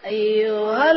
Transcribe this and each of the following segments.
أيها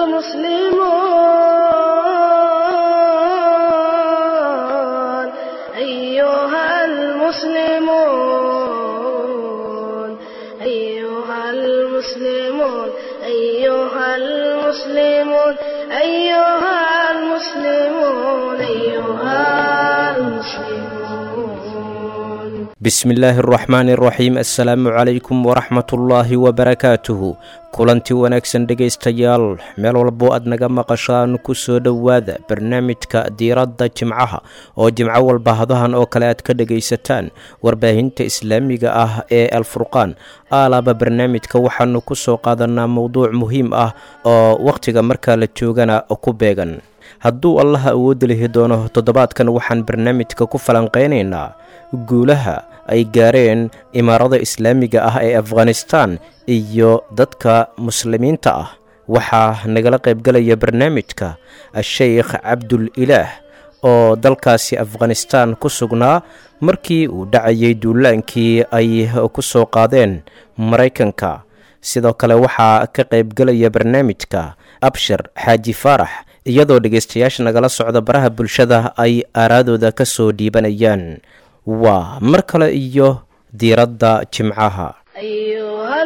المسلمون أيها المسلمون أيها المسلمون أيها المسلمون أيها المسلمون أيها المسلمون bismillaahi araxmaani araxiim assalaamu calaykum waraxmatullaahi wabarakaatuhu kulanti wanaagsan dhegaystayaal meel walbo aad naga maqashaan ku soo dhowaada barnaamijka diiradda jimcaha oo jimco walba hadahan oo kale aad ka dhegaysataan warbaahinta islaamiga ah ee alfurqaan aalaaba barnaamijka waxaanu ku soo qaadanaa mowduuc muhiim ah oo wakhtiga markaa la joogana ku beegan hadduu allaha awoodda lihi doono toddobaadkan waxaan barnaamijka ku falanqaynaynaa guulaha ay gaareen imaarada islaamiga ah ee afghanistan iyo dadka muslimiinta ah waxaa nagala qaybgalaya barnaamijka a-sheykh cabdul ilaah oo dalkaasi afghanistan ku sugnaa markii uu dhacayay duulaankii ay ku soo qaadeen maraykanka sidoo kale waxaa ka qaybgalaya barnaamijka abshir xaaji faarax iyadoo dhegaystayaasha nagala socda baraha bulshada ay aaraadooda ka soo dhiibanayaan waa mar kale iyo diiradda jimcaha أيها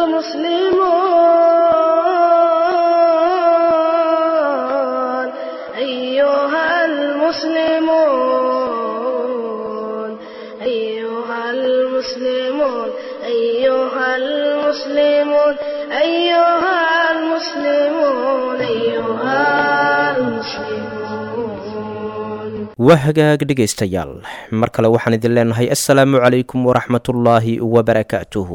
المسلمون أيها المسلمون أيها المسلمون أيها المسلمون أيها المسلمون أيها المسلمون waa hagaag dhegaystayaal mar kale waxaan idin leenahay assalaamu calaykum waraxmatullaahi wabarakaatuhu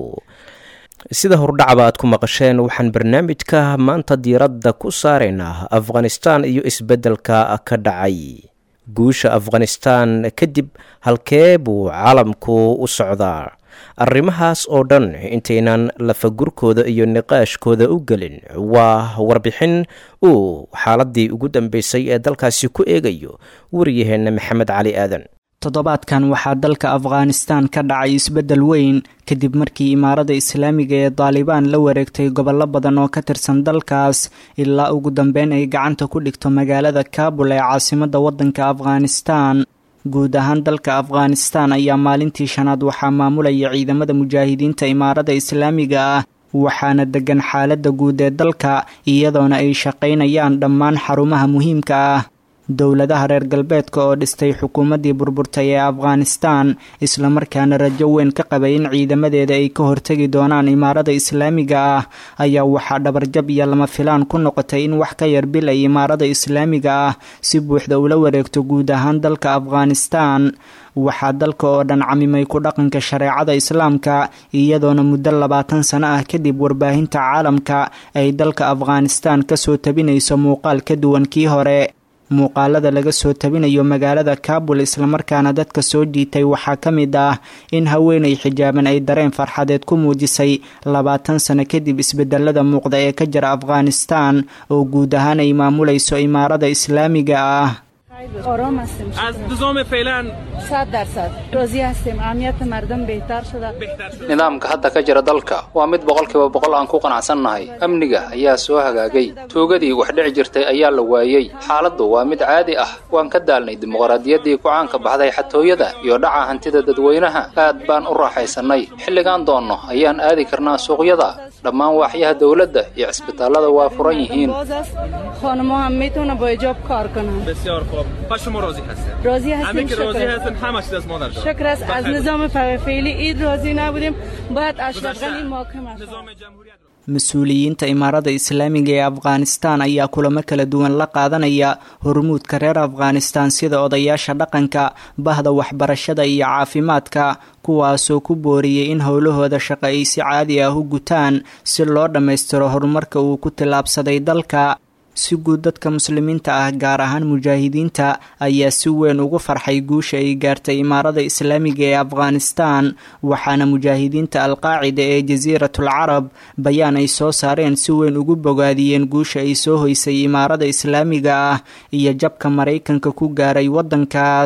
sida hordhacaba aad ku maqasheen waxaan barnaamijka maanta diiradda ku saaraynaa afghanistan iyo isbeddelka ka dhacay guusha afghanistan kadib halkee buu caalamku u socdaa arrimahaas oo dhan intaynan lafagurkooda iyo niqaashkooda u gelin waa warbixin uu xaaladii ugu dambeysay ee dalkaasi ku eegayo wariyaheenna maxamed cali aadan toddobaadkan waxaa dalka afghanistan ka dhacay isbeddel weyn kadib markii imaarada islaamiga ee daalibaan la wareegtay gobollo badan oo ka tirsan dalkaas ilaa ugu dambeyn ay gacanta ku dhigto magaalada kaabul ee caasimadda waddanka afghanistan guud ahaan dalka afghanistan ayaa maalintii shanaad waxaa maamulaya ciidamada mujaahidiinta imaarada islaamiga ah waxaana degan xaaladda guud ee dalka iyadoona ay shaqaynayaan dhammaan xarumaha muhiimka ah dowladaha reer galbeedka oo dhistay xukuumaddii burburtay ee afghanistan islamarkaana rajo weyn ka qabay in ciidamadeeda ay ka hortegi doonaan imaarada islaamiga ah ayaa waxaa dhabarjab iyo lama filaan ku noqotay in wax ka yar bil ay imaarada islaamiga ah si buuxda ula wareegto guud ahaan dalka afghanistan waxaa dalka oo dhan camimay ku dhaqanka shareecada islaamka iyadoona muddo labaatan sano ah kadib warbaahinta caalamka ay dalka afghanistan kasoo tabinayso muuqaal ka duwan kii hore muuqaalada laga soo tabinayo magaalada kaabul islamarkaana dadka soo jiitay waxaa ka mid ah in haweenay xijaaban ay dareen farxadeed ku muujisay labaatan sano kadib isbedelada muuqda ee ka jira afghanistan oo guud ahaan ay maamulayso imaarada islaamiga ah آرام هستیم از نظام فعلا صد درصد راضی هستیم امنیت مردم بهتر شده nidaamka hadda ka jira dalka waa mid boqolkiiba boqol aan ku qanacsannahay amniga ayaa soo hagaagay tuugadii wax dhici jirtay ayaa la waayey xaaladdu waa mid caadi ah waan ka daalnay dimuqraadiyaddii ku caanka baxday xatooyada iyo dhaca hantida dadweynaha aad baan u raaxaysannay xilligaan doonno ayaan aadi karnaa suuqyada dhammaan waaxyaha dowladda iyo cisbitaallada waa furan yihiin باز است خانما هم میتونه با اجاب کار کنن بسیار خوب پس شما راضی هستید راضی همه هستیم که راضی شکر هستن همه چیز از مادر جان. شکر است از بخیر. نظام ف- فعلی اید راضی نبودیم باید اشرف گذشته. غنی محاکمه شد نظام جمهوریت رو mas-uuliyiinta imaarada islaamiga ee afghanistan ayaa kulamo kala duwan la qaadanaya hormuudka reer afghanistan sida odayaasha dhaqanka bahda waxbarashada iyo caafimaadka kuwaasoo ku booriyey in howlahooda shaqo ay si caadi ah u gutaan si loo dhammaystiro horumarka uu ku tillaabsaday dalka si guud dadka muslimiinta ah gaar ahaan mujaahidiinta ayaa si weyn ugu farxay guusha ay gaartay imaarada islaamiga ee afghanistan waxaana mujaahidiinta alqaacida ee jasiiratul carab bayaan ay soo saareen si weyn ugu bogaadiyeen guusha ay soo hoysay imaarada islaamiga ah iyo jabka maraykanka ku gaaray waddankaas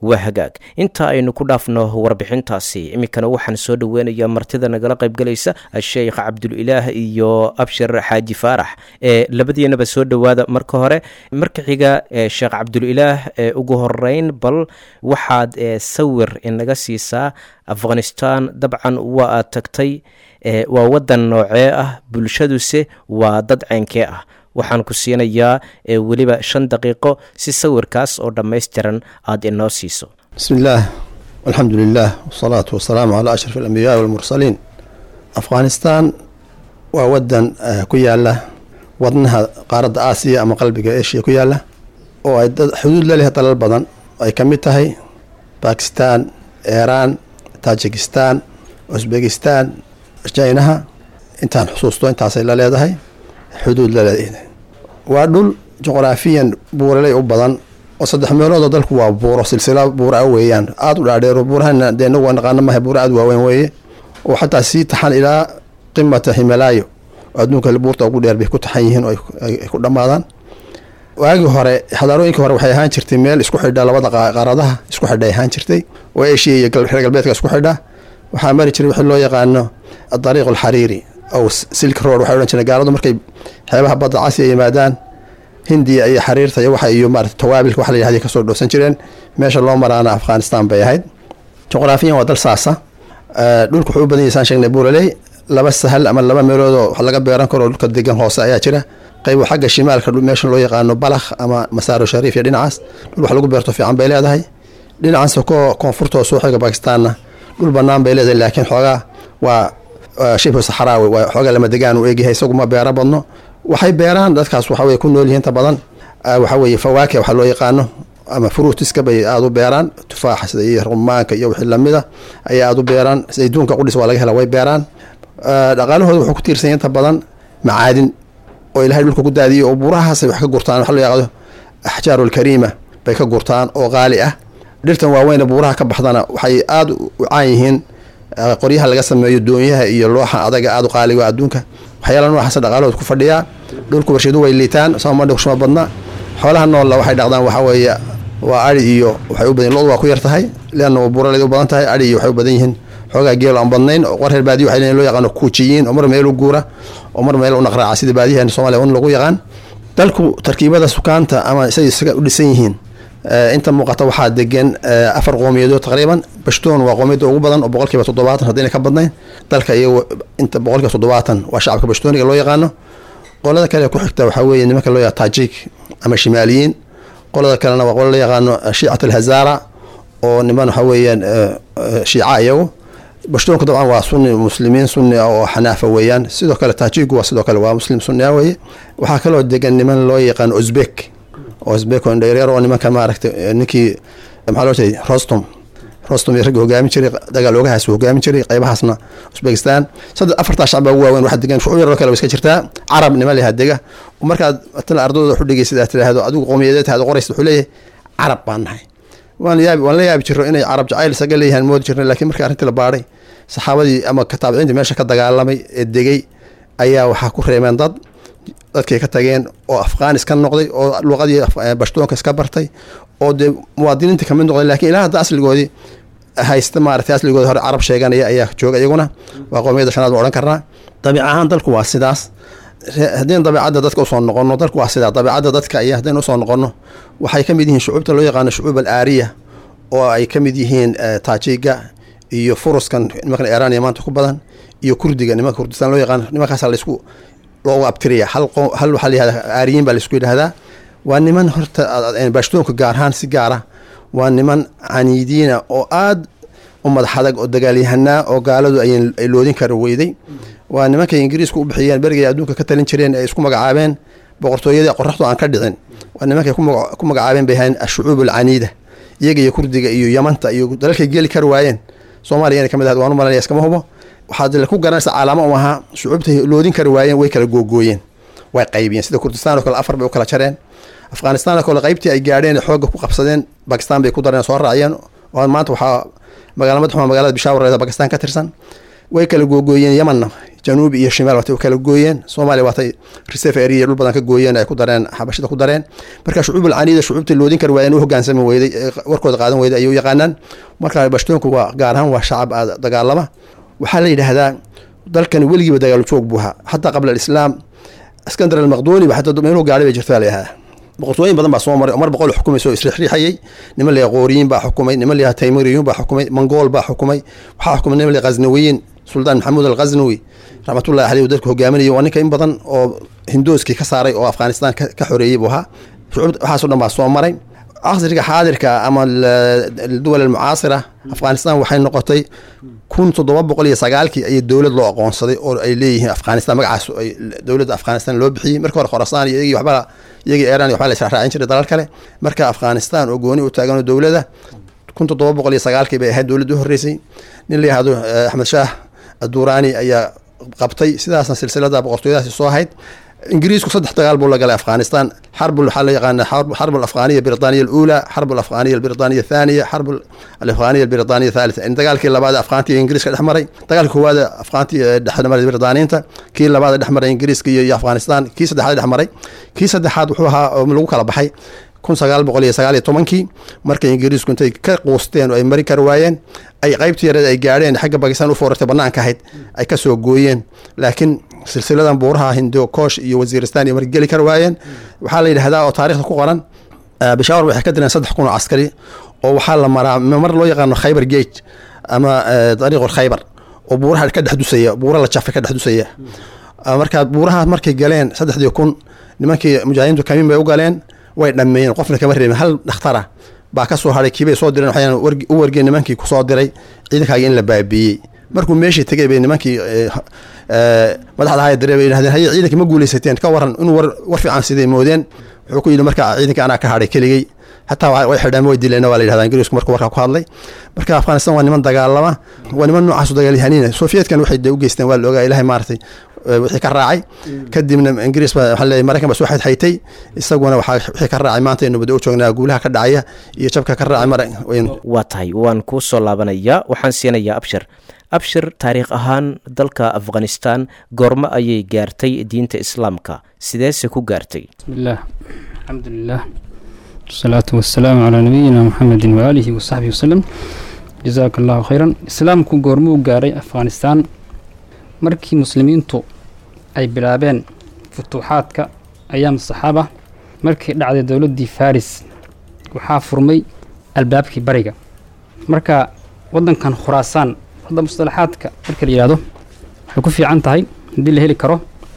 waa hagaag inta aynu ku dhaafno warbixintaasi iminkana waxaan soo dhoweynayaa martida nagala qaybgalaysa sheekh cabdulilaah iyo abshir xaaji faarax ee labadiinaba soo dhowaada marka hore marka xiga sheekh cabdulilaah ugu horeyn bal waxaad sawir inaga siisaa afghanistan dabcan waa aad tagtay waa wadan noocee ah bulshaduse waa dad ceynkee ah waxaan ku siinayaa weliba shan daqiiqo si sawirkaas oo dhammaystiran aada inoo siiso bismi illaah alxamdu lilah wasalaatu wasalaamu calaa ashraf alambiyaai walmursaliin afghanistan waa wadan ku yaala wadnaha qaaradda aasiya ama qalbiga eshiya ku yaala oo ay xuduud la leh dalal badan ay ka mid tahay bakistan iiraan tajikistan usbekistan jinaha intaan xusuusto intaasay la leedahay xuduud la leedahay waa dhul juqraafiyan buuraley u badan oo saddex meeloodoo dalku waa buuro silsila buura weeyaan aada u dhaadheero buurahana dee inagu waa naqaano maha buura aada waaweyn weeye oo xataa sii taxan ilaa qimata himalaayo oo adduunka buurta ugu dheer bay ku taxan yihiin oo ay ku dhammaadaan waagii hore xadaarooyinkii hore waxay ahaan jirtay meel isku xidha labada qaaradaha isku xidha ay ahaan jirtay oo eshiya iyo reer galbeedka isku xidha waxaa mari jiray wixii loo yaqaano adariiq alxariiri ow silk road waxay odhan jireen gaaladu markay xeebaha badda casiya yimaadaan hindiya iyo xariirta iyo waxa iyo maarata tawaabilka waxa la yihahday kasoo dhoosan jireen meesha loo maraana afghanistan bay ahayd juqraafiyan waa dal saasa dhulka wuxuu u badan yahay saan sheegnay buuraley laba sahal ama laba meeloodoo wax laga beeran karo dhulka degan hoose ayaa jira qayb xagga shimaalka meesha loo yaqaano balakh ama masaaro shariif iyo dhinacaas dhul wax lagu beerto fiican bay leedahay dhinacaas ko koonfurtoo soo xiga bakistaanna dhul banaan bay leedahay laakiin xoogaa waa shibhu saxraawi waa xoogaa lama degaan u egyahay isagu ma beero badno waxay beeraan dadkaas waxa weye ku nool yihiin inta badan waxa weeye fawaake waxa loo yaqaano ama fruutiska bay aada u beeraan tufaaxa iyo rumaanka iyo wixii lamida ayay aada u beeraan sayduunka qudhis waa laga hela way beeraan dhaqaalahooda wuxuu ku tiirsanya inta badan macaadin oo ilahay dhulka ku daadiyay oo buurahaasay wax ka gurtaan waxa loo yaqaado axjaaru alkariima bay ka gurtaan oo qaali ah dhirtan waaweyne buuraha ka baxdana waxay aada u caan yihiin qoryaha laga sameeyo doonyaha iyo looxa adaga aada u qaaliga adduunka waxyaala noocaasa dhaqaalahooda ku fadhiyaa dhulka warsheedu way liitaan somadhshuma badna xoolaha noolla waxay dhaqdaan waxa weeye waa ari iyo waxay u badan lodu waa ku yar tahay leanna buuraleed u badan tahay ari iyo waxay u badan yihiin xoogaa geel aan badnayn oo reer baadiya waxay leeyihin loo yaqaano kuujiyiin oo mar meel u guura oo mar meel u naqraaca sida baadiyahan soomaliya un lagu yaqaan dalku tarkiibada sukaanta ama say isaga u dhisan yihiin inta muuqata waxaa degan afar qoomiyadood taqriiban bashtoon waa qoomiyadda ugu badan oo boqolkiiba toddobaatan haddayna ka badnayn dalka iyago inta boqolkiiba toddobaatan waa shacabka bashtooniga loo yaqaano qolada kale ku xigta waxaa weeye nimanka loo yaqaan tajik ama shimaaliyiin qolada kalena waa qola loo yaqaano shiicat alhazara oo niman waxa weeyaan shiica iyagu bashtoonku dabcan waa sunni muslimiin sunni ah oo xanaafa weeyaan sidoo kale tajigu waa sidoo kale waa muslim sunni ah weeye waxaa kaloo degan niman loo yaqaano uzbek uzbek oo indhayreer oo nimanka maaragtay ninkii maxaa loo jeeday rostom rostom iyo ragga hogaamin jiray dagaal oogahaas hogaamin jiray qaybahaasna uzbekistan saddex afartaa shacab baa ugu waaweyn waxaa degan shucuub yaroo kale way iska jirtaa carab niman lahaa dega markaad matala ardadooda waxu dhegeysid aad tidhaahdo adigu qowmiyadeed aad qoraysid wuxuu leeyahay carab baan nahay waan yaabi waan la yaabi jiro inay carab jacayl isaga leeyahaan moodi jirnay lakiin markii arrintii la baadhay saxaabadii ama kataabiciintii meesha ka dagaalamay ee degay ayaa waxaa ku reemeen dad dadkay ka tageen oo afghaanis ka noqday oo luqadii bashtoonka iska bartay oo dee muwaadiniinta kamid noqday lakiin ilaa hadda asligoodii haysta maaragtay asligoodi hore carab sheeganaya ayaa jooga iyaguna waa qoomiyadda shanaad waan odhan karnaa dabiic ahaan dalku waa sidaas haddaynu dabeicadda dadka usoo noqono dalku waa sidaa dabeicadda dadka iyo haddaynu usoo noqono waxay ka mid yihiin shucuubta loo yaqaano shucuub al aariya oo ay ka mid yihiin taajiga iyo furuskan nimankan iiraniya maanta ku badan iyo kurdiga nimanka kurdistaan loo yaqaano nimankaasa laysku loogu abtiriya hal hal waxaa layihahda aariyiin baa laysku yidhahdaa waa niman horta baashtoonka gaar ahaan si gaara waa niman caniidiina oo aada u madax adag oo dagaalyahanaa oo gaaladu ay loodin kara weyday waa nimankay ingiriisku u bixiyeen berigay adduunka ka talin jireen ay isku magacaabeen boqortooyadii qoraxdu aan ka dhicin waa nimankay ku magacaabeen bay ahayn ashucuub alcaniida iyaga iyo kurdiga iyo yamanta iyo dalalkay geli kar waayeen soomaaliya inay kamid ahayd waan u malanaya iskama hubo waxaad ku garanaysa calaamo u ahaa shucuubtay loodin kari waayeen way kala googooyeen way qaybiyeen sida kurdistan oo kale afar bay u kala jareen afghanistan oo kale qaybtii ay gaadheen xoogga ku qabsadeen bakistan bay ku dareen soo raaciyeen oo maanta waxaa magaala madaxuma magaalada bishaawar bakistan ka tirsan way kala googooyeen yamanna januubi iyo shimaal watay u kala gooyeen soomaaliya waatay reserve area dhul badan ka gooyeen ay ku dareen xabashida ku dareen marka shucuubul caniida shucuubtii loodin kari waayeen u hogaansami weyday ee warkooda qaadan weyday ayay u yaqaanaan marka bashtoonku waa gaar ahaan waa shacab aad dagaalama waxaa la yidhaahdaa dalkan weligiiba dagaal joog buu ahaa xataa qabla alislaam iskandar almaqduuni ba xataa meeluhu gaadhay bay jirtaa la yidhahdaa boqortooyin badan baa soo maray mar boqol xukumaysa oo isriixriixayay niman layaha qooriyiin baa xukumay niman layaha taymuriyuun baa xukumay mongool baa xukumay waxaa xukumay niman layaha ghaznawiyiin suldaan maxamuud alghaznawi raxmatullahi caleyh dadku hogaaminaya waa ninka in badan oo hindooskii ka saaray oo afghanistan ka xoreeyey buu ahaa shucuub waxaasoo dhan baa soo maray casriga xaadirka ama duwal almucaasira afghanistan waxay noqotay kun toddoba boqol iyo sagaalkii ayay dowlad loo aqoonsaday oo ay leeyihiin afghanistan magacaas ay dowladda afghanistan loo bixiyey marka hore khorasaan iyo iyagii waxba iyagii iran iyo waxba la israacraacin jiray dalal kale marka afghanistan oo gooni u taaganoo dowladda kun toddoba boqol iyo sagaalkii bay ahayd dowladda u horreysay nin la yihahdo axmed shaah aduraani ayaa qabtay sidaasna silsilada boqortooyadaasi soo ahayd ingiriisku saddex dagaal buu la galay afghanistan xarb waxaa la yaqaana xarb alafghaniya albritaniya alula xarb alafghaniya albritaniya athaniya xarb alafghaniya albritaniya athalitha dagaalkii labaad afghaanti iyo ingiriiska dhex maray dagaalkii koowaad afghaanti dhex maray britaniinta kii labaad dhex maray ingiriiska iyo afghanistan kii saddexaad dhex maray kii saddexaad wuxuu ahaa oo lagu kala baxay kun sagaal boqol iyo sagaal iyo tobankii markay ingiriisku intay ka quusteen oo ay mari kari waayeen ay qaybtii yareed ay gaadheen xagga bakistan u foorartay banaanka ahayd ay ka soo gooyeen laakiin silsiladan buuraha hindo koosh iyo wasiiristan iyo margeli kari waayeen waxaa la yidhahdaa oo taarikhda ku qoran bishaawar waxay ka direen saddex kun oo caskari oo waxaa la maraa mar loo yaqaano khaybar gate ama dariiqul khaybar oo buuraha ka dhex dusaya buura la jafay ka dhex dusaya marka buuraha markay galeen saddexdii kun nimankii mujaahidiintu kamiin bay u galeen way dhammeeyeen qofna kama reebin hal dhakhtara baa ka soo hadhay kiibay soo direen waxayaan u wargeen nimankii kusoo diray ciidankaagii in la baabiiyey markuu meeshii tegay bay nimankii madaxda haya direy bay yidhahdeen haye ciidanka ma guuleysateen ka waran inuu war war fiican siday moodeen wuxuu ku yidhi marka ciidanka anaa ka hadhay keligey hataa way xidhaan way dileen waa la yidhahdaa ingiriisku markuu warkaa ku hadlay marka afghanistan waa niman dagaalama waa niman noocaasu dagaalyahaniina sofiyeetkan waxay de u geysteen waa la ogaa ilahay maaragtay wixii ka raacay kadibna ingiriis baa waxaa leeyahay maraykan baa soo xadxaytay isaguna waxaa wixii ka raacay maanta aynu bada u joognaa guulaha ka dhacaya iyo jabka ka raacay mara waa tahay waan kuu soo laabanayaa waxaan siinayaa abshir abshir taariikh ahaan dalka afghanistan goormo ayay gaartay diinta islaamka sideese ku gaartay bismillaah alxamdulilah wasalaatu wasalaamu calaa nabiyina muxamedin waaalihi wasaxbihi wasalem jazaaka allahu khayran islaamku goormuu gaaray afghanistan markii muslimiintu ay bilaabeen futuuxaadka ayaam saxaaba markii dhacday dowladdii faris waxaa furmay albaabkii bariga marka waddankan khuraasaan hadda mustalaxaadka marka la yidhahdo waxay ku fiican tahay haddii la heli karo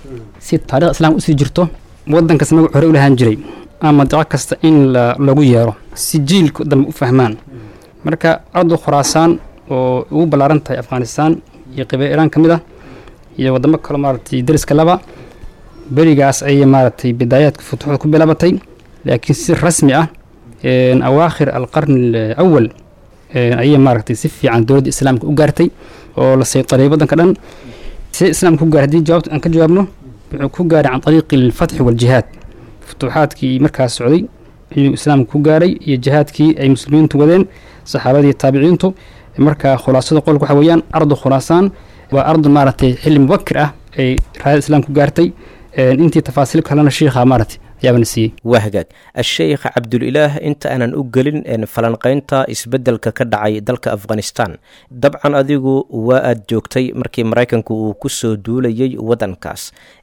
si taarikhda islaamka usii jirto waddankas magac hore u lahaan jiray ama daco kasta in lagu yeero si jiilku dambe u fahmaan marka ardu khuraasaan oo ugu ballaaran tahay afghanistan iyo qibee iraan ka mid ah iyo waddamo kale maaragtay dariska laba berigaas ayay maaragtay bidaayaadka futuuxda ku bilaabatay laakiin si rasmi ah awaakhir alqarni alawal ayay maaragtay si fiican dowladda islaamka u gaartay oo la saytariyay waddanka dhan si islaamka ku gaaray haddii jawaabta aan ka jawaabno wuxuu ku gaaray can ariiqi alfatxi waljihaad futuuxaadkii markaas socday ayuu islaamka ku gaaray iyo jihaadkii ay muslimiintu wadeen saxaabadii taabiciintu marka khulaasada qolka waxa weeyaan ardu khulaasaan waa ardu maaragtay xilli mubakir ah ay raayada islaamku gaartay intii tafaasiil kalena shiikha maaragtay ayaabana siiyey waa hagaag a-sheykh cabdulilaah inta aanan u gelin falanqaynta isbeddelka ka dhacay dalka afghanistan dabcan adigu waa aad joogtay markii maraykanku uu ku soo duulayay waddankaas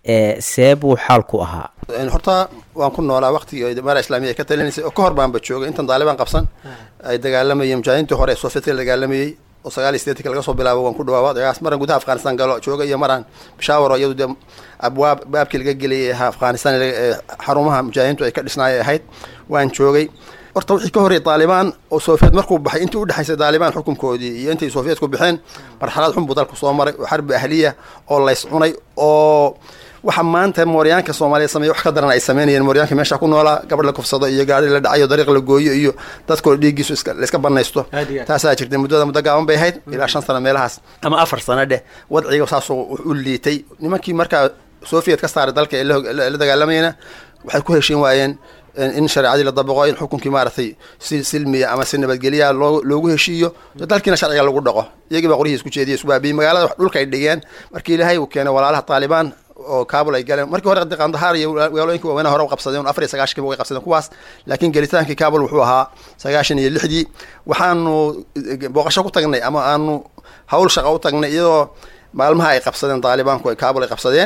see buu xaalku ahaa horta waan ku noolaa waqtigii imaara islaamiya ay ka talinaysay oo ka hor baanba joogay intan daalibaan qabsan ay dagaalamayeen mujaahidiintii hore ee soofeetka la dagaalamayey oo sagaal iyo sideetanka laga soo bilaabo waan ku dhawaawad agaas maran gudaha afghanistan galo jooga iyo maraan bishaawaro iyadu dee abwaab baabkii laga geliyay ahaa afghanistan xarumaha mujaahidiintu ay ka dhisnaayay ahayd waan joogay horta wixii ka horreeyay daalibaan oo soofiyet markuu baxay intii udhexaysay daalibaan xukunkoodii iyo intay soofiyetku baxeen marxalad xun buu dalku soo maray oo xarbi ahliya oo lays cunay oo waxa maanta mooryaanka soomaaliya sameeya wax ka daran ay sameynayeen mooryaanka meesha ku noolaa gabadh la kufsado iyo gaari la dhacayo dariiq la gooyo iyo dadkoo dhiiggiisu la iska banaysto taasaa jirtay muddada muddo gaaban bay ahayd ilaa shan sano meelahaas ama afar sano dheh wadciga saasoo u liitay nimankii markaa soviet ka saaray dalka ee la dagaalamayna waxay ku heshiin waayeen in shareecadii la dabaqo in xukunkii maaragtay si silmiya ama si nabadgelya loo loogu heshiiyo dalkiina sharciga lagu dhaqo iyagii baa qoryihii isku jeediya isku baabiyey magaalada dhulka ay dhigeen markii ilaahay uu keenay walaalaha taalibaan oo kaabul ay galeen markii hore qandahar iyo magaalooyinkii waaweynaha hore u qabsadeen afar iyo sagaashankii way qabsadeen kuwaas laakiin gelitaankii kaabul wuxuu ahaa sagaashan iyo lixdii waxaanu booqasho ku tagnay ama aanu hawl shaqa u tagnay iyadoo maalmaha ay qabsadeen taalibaanku kaabul ay qabsadeen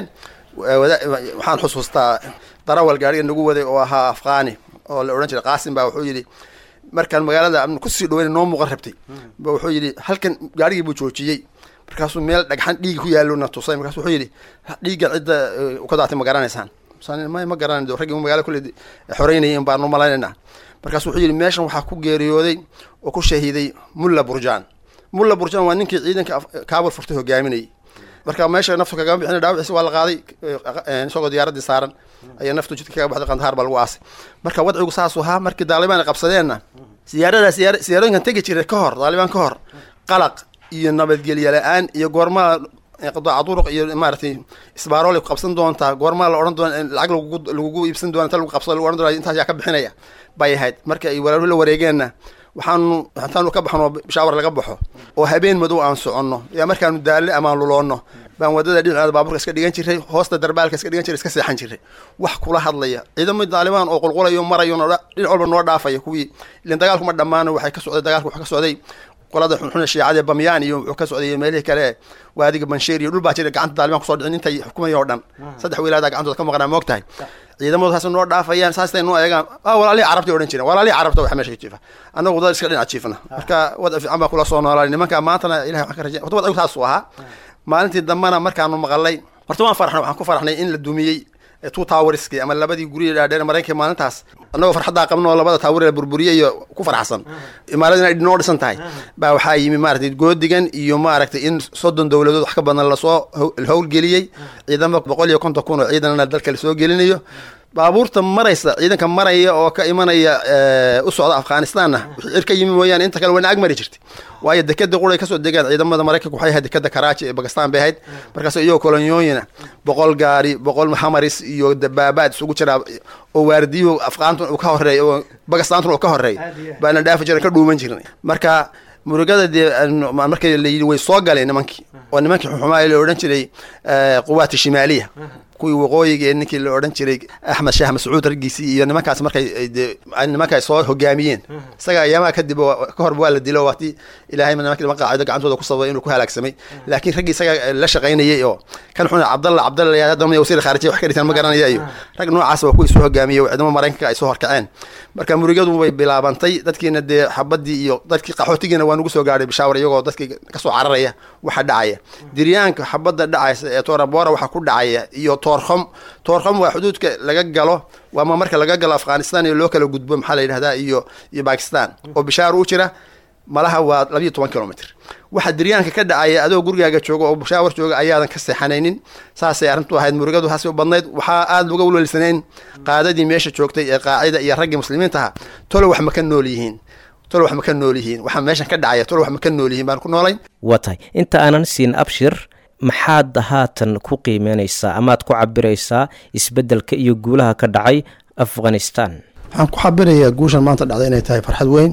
waxaan xusuustaa darawal gaariga nagu waday oo ahaa afqaani oo la odhan jiray qaasim baa wuxuu yidhi markaan magaalada amni kusii dhaweyn noo muuqan rabtay ba wuxuu yidhi halkan gaarigii buu joojiyey markaasuu meel dhagxan dhiigi ku yaalona tusay markaasu wuxuu yidhi dhiiggan cidda ka daatay ma garanaysaan ma ma garanay raggii magaala kulle xoreynayay in baanu malaynayna markaasu wuxuu yidhi meeshan waxaa ku geeriyooday oo ku shahiiday mulla burjaan mulla burjaan waa ninkii ciidanka kaabul furtay hogaaminayay marka meesha naftu kagama bixin dhaawiciisa waa la qaaday isagoo diyaaraddii saaran ayaa naftu jidka kaga baxday qandahaar baa lagu aasay marka wadcigu saasuu ahaa markii daalibaan ay qabsadeenna siyaarada siyaar siyaarooyinkan tegi jiray ka hor daalibaan ka hor qalaq iyo nabadgelye la-aan iyo goormaa qadaaca duruq iyo maaragtay isbaaroolay ku qabsan doontaa goormaa la odhan doona lacag lagugu lagugu iibsan doona inta lagu qabsado lagu odhan doona intaas yaa ka bixinaya bay ahayd marka ay walaaluhu la wareegeenna waxaanu intaanu ka baxno bishaawar laga baxo oo habeen madow aan soconno yaa markaanu daalle amaan luloonno baan wadada dhinaceeda baaburka iska dhigan jiray hoosta darbaalka iska dhigan jiray iska seexan jiray wax kula hadlaya ciidamada daalibaan oo qulqulayo marayo dhinac walba noo dhaafaya kuwii ilan dagaalkuma dhammaano waxay ka socday dagaalka waxa ka socday qolada xunxune shiicada bamyaan iyo wuxuu ka socday meelihii kale waadiga bansheer iyo dhul baa jira gacanta daalibaan kusoo dhicin intay xukumaya oo dhan saddex wilaada gacantooda ka maqnaa moog tahay ciidamadu saas noo dhaafayaan saastay noo eegaan ah walaalihii carabta odhan jireen walaalihii carabta waxa meesha ka jiifa annagu dad iska dhinac jiifna marka wada fiican baa kula soo noolaa nimanka maantana ilahay waxaan ka rajay horta wadcigu saas uu ahaa maalintii dambena markaanu maqalay horta waan farxnay waxaan ku farxnay in la dumiyey two towerski ama labadii gurya dhaadheer maraykanka maalintaas annagoo farxaddaa qabno oo labada tower la burburiyay iyo ku farxsan imaaradii inay noo dhisan tahay baa waxaa yimi maaragtay goodigan iyo maaragtay in soddon dowladood wax ka badan lasoo howlgeliyey ciidamo boqol iyo konton kun oo ciidanna dalka lasoo gelinayo baabuurta maraysa ciidanka maraya oo ka imanaya u socda afghanistanna wixii cir ka yimi mooyaane inta kale wayna ag mari jirtay waayo dekeda quray kasoo degaan ciidamada maraykanka waxay ahayd dekeda karaaji ee bakistan bay ahayd markaas iyagoo kolonyooyina boqol gaari boqol hamaris iyo dabaabaad isugu jiraa oo waardiyuhu afghaantun uu ka horeeya oo bakistaantun uu ka horeeya baana dhaafi jiran ka dhuuman jirnay marka murugada dee markii la yidhi way soo galeen nimankii oo nimankii xuxumaa la odhan jiray quwaati shimaaliya kuwii waqooyiga ee ninkii la odhan jiray axmed shaah mascuud raggiisii iyo nimankaas markay nimanka ay soo hogaamiyeen isaga ayaamaha kadib ka horba waa la dilo waati ilaahay nimanki niman qaacido gacantooda ku sababay inuu ku halaagsamay laakiin raggii isaga la shaqaynayay oo kan xuna cabdalla cabdalla haddana wasiir khaarijiya wax ka dhitaan ma garanaya iyo rag noocaas waa kuwii soo hogaamiyey oo ciidamo maraykanka ay soo horkaceen marka murugadu way bilaabantay dadkiina dee xabadii iyo dadkii qaxootigiina waa nugu soo gaadhay bishaawar iyagoo dadkii kasoo cararaya waxa dhacaya diryaanka xabadda dhacaysa ee toorabora waxa ku dhacaya iyo toorkhom toorkhom waa xuduudka laga galo waama marka laga galo afghanistan iyo loo kala gudbo maxaa la yidhahdaa iyo iyo bakistan oo bishaar u jira malaha waa labiyo toban kilomitr waxa diryaanka ka dhacaya adoo gurigaaga jooga oo bishaawar jooga ayaadan ka seexanaynin saasay arrintu ahayd murugadu haasi u badnayd waxaa aada uga welwelsanayn qaadadii meesha joogtay ee qaacida iyo raggii muslimiinta ahaa tolo wax ma ka nool yihiin tolo wax ma ka nool yihiin waxaa meeshan ka dhacaya tolo wax ma ka nool yihiin baan ku noolayn waa tahay inta aanan siin abshir maxaad haatan ku qiimeynaysaa amaad ku cabiraysaa isbeddelka iyo guulaha ka dhacay afghanistan waxaan ku xabirayaa guushan maanta dhacday inay tahay farxad weyn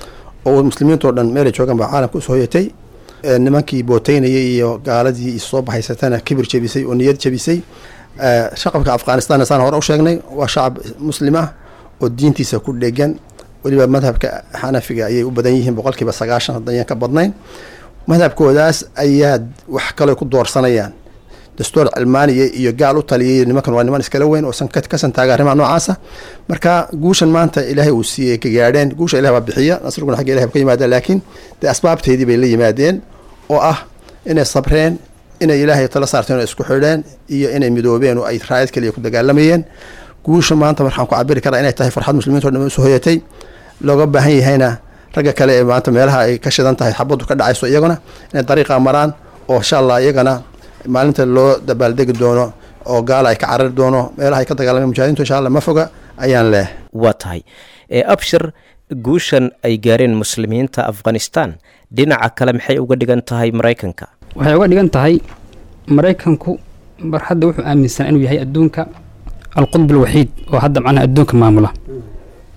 oo muslimiintao dhan meelay joogaan baa caalamka usoo hoyatay nimankii booteynayay iyo gaaladii soo baxaysatana kibir jebisay oo niyad jebisay shacabka afghanistan saan hore u sheegnay waa shacab muslim ah oo diintiisa ku dhegan weliba madhabka xanafiga ayay u badan yihiin boqolkiiba sagaashan haddayaan ka badnayn madhabkoodaas ayaa wax kale ku doorsanayaan dastuur cilmaaniya iyo gaal u taliyay nimankan waa niman iskala weyn oo ka santaaga arrimaha noocaasa marka guushan maanta ilaahay uu siiyey ka gaadheen guusha ilahi baa bixiya nasriguna xagga ilahi ba ka yimaadeen laakiin dee asbaabteedii bay la yimaadeen oo ah inay sabreen inay ilaahay tala saarteen oo isku xidheen iyo inay midoobeen oo ay raayad kaliya ku dagaalamayeen guusha maanta markaan ku cabiri karaa inay tahay farxad muslimiinto dhan usoo hoyatay looga baahan yahayna ragga kale ee maanta meelaha ay ka shidan tahay xabaddu ka dhacayso iyaguna inay dariiqa maraan oo insha allah iyagana maalinta loo dabaaldegi doono oo gaala ay ka carari doono meelaha ay ka dagaalameen mujahidintu insha allah ma foga ayaan leeh waa tahay ee abshir guushan ay gaareen muslimiinta afghanistan dhinaca kale maxay uga dhigan tahay maraykanka waxay uga dhigan tahay maraykanku mar hadda wuxuu aaminsanaa inuu yahay adduunka alqudb alwaxiid oo hadda macnaha adduunka maamula